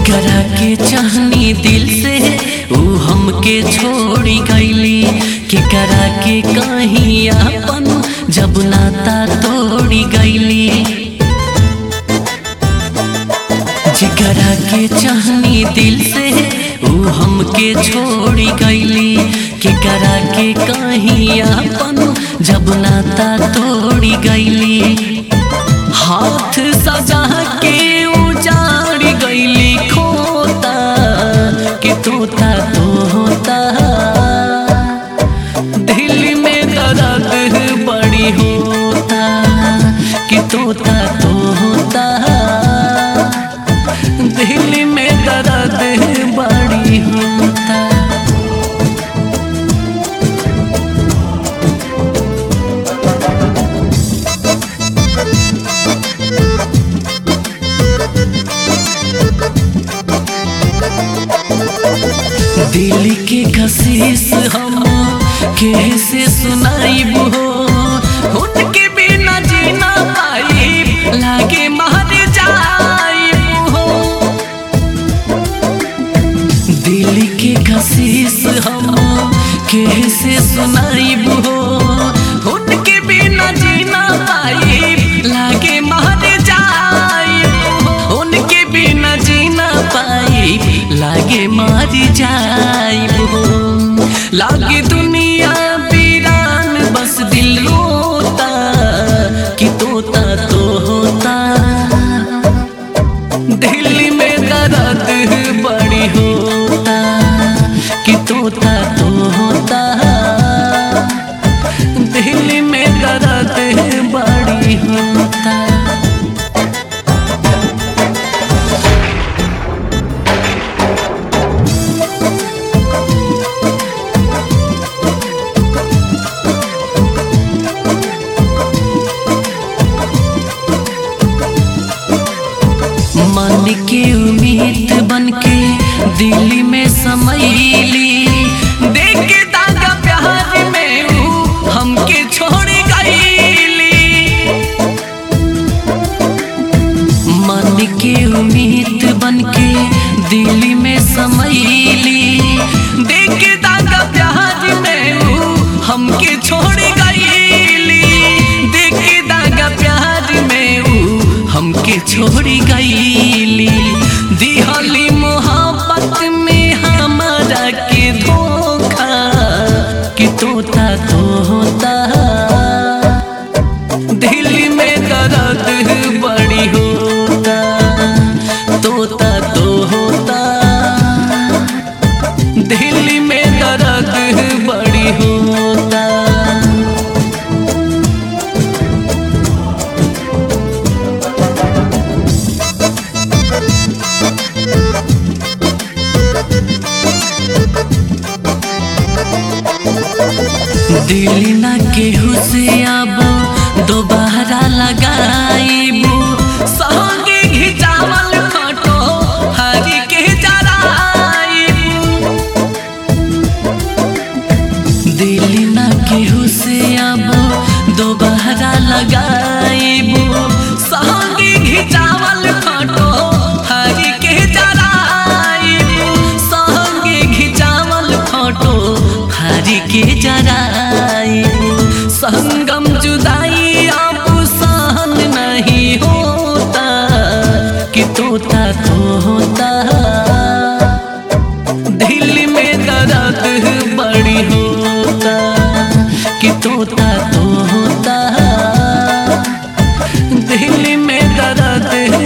जेकरा के चाहनी दिल से ऊ हमके छोड़ी गईली केकरा के कहीं अपन जब नाता तोड़ी गईली जेकरा के चाहनी दिल से ऊ हमके छोड़ी गईली केकरा के कहीं अपन जब नाता तोड़ी गईली हाथ सजा के उजाड़ गईली खोता कि तोता तोता दिल में दर्द बड़ी होता कि तोता तोता दिल में दर्द बड़ी होता दिल के कशिश हम कैसे सुनाइब हो उनके बिना जीना पाई लागे मर जाइब हो दिल के कशिश हम कैसे सुनाइब हो उनके बिना जीना पाई लागे मर जाइब हो उनके बिना जीना पाई लागे मर जाइब हो लागे दुनिया वीरान बस दिल रोता कि तोता तो होता दिल में दर्द बड़ी होता कि तोता तो होता दिल में दर्द बड़ी होता मन के उम्मीद बन के दिल में समैली देख के दागा प्यार में ऊ हमके छोड़ गईली मन के उम्मीद बन के दिल में समैली देख के दागा प्यार में ऊ हमके छोड़ गईली देख के दागा प्यार में ऊ हमके छोड़ी गईली दिहली मोहब्बत में हमारा के धोखा कि तोता तोता दिल में दर्द बड़ी होता तोता तो होता दिल में दर्द बड़ी होता दिल ना केहू से अब दोबारा लगाईबू संगे घिचावल फोटो हरी के जराईबू दिल ना केहू से अब दोबारा लगाईबू संगे घिचावल फोटो हरी के जराईबू संगे घिचावल फोटो हरी के जराईबू संगम जुदाई अब सहन नहीं होता कि तोता तो होता दिल में दर्द बड़ी होता कि तोता तो होता दिल में दर्द